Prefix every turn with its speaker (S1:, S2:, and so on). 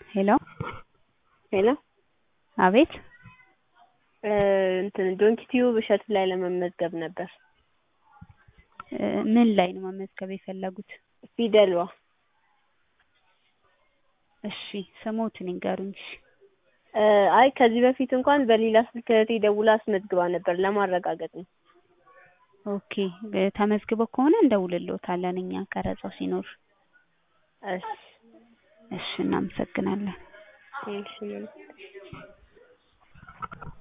S1: ሄሎ
S2: ሄሎ
S1: አቤት
S2: እንትን ዶንኪ ቲዩብ እሸቱ ላይ ለመመዝገብ ነበር።
S1: ምን ላይ ነው መመዝገብ የፈለጉት?
S2: ፊደሏ
S1: እሺ ስሞትን ይንገሩኝ። እሺ
S2: አይ ከዚህ በፊት እንኳን በሌላ ስልክ እህቴ ደውላ አስመዝግባ ነበር ለማረጋገጥ ነው።
S1: ኦኬ ተመዝግበው ከሆነ እንደውልልዎታለን እኛ ቀረጻው ሲኖር።
S2: እሺ
S1: እሺ እናመሰግናለን።
S2: እሺ